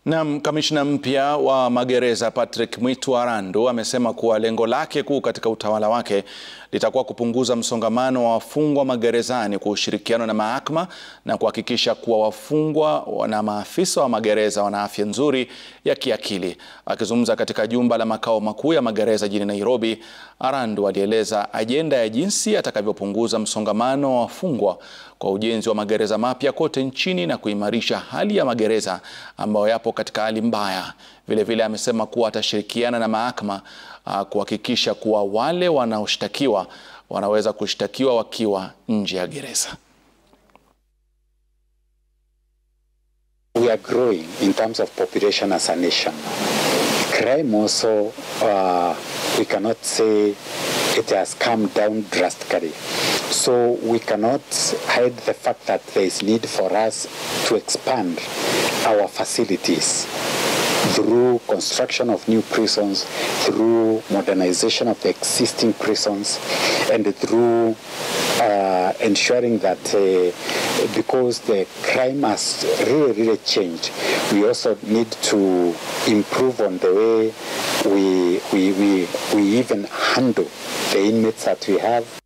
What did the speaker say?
Na kamishna mpya wa magereza Patrick Mwitu Arandu amesema kuwa lengo lake kuu katika utawala wake litakuwa kupunguza msongamano wa wafungwa magerezani kwa ushirikiano na mahakama na kuhakikisha kuwa wafungwa na maafisa wa magereza wana afya nzuri ya kiakili. Akizungumza katika jumba la makao makuu ya magereza jijini Nairobi, Arandu alieleza ajenda ya jinsi atakavyopunguza msongamano wa wafungwa kwa ujenzi wa magereza mapya kote nchini na kuimarisha hali ya magereza ambayo yapo katika hali mbaya. Vilevile amesema kuwa atashirikiana na mahakama uh, kuhakikisha kuwa wale wanaoshtakiwa wanaweza kushtakiwa wakiwa nje ya gereza. We are growing in terms of population as a nation. Crime also, uh, we cannot say it has come down drastically. So we cannot hide the fact that there is need for us to expand our facilities through construction of new prisons, through modernization of the existing prisons, and through uh, ensuring that uh, because the crime has really, really changed, we also need to improve on the way we, we, we, we even handle the inmates that we have.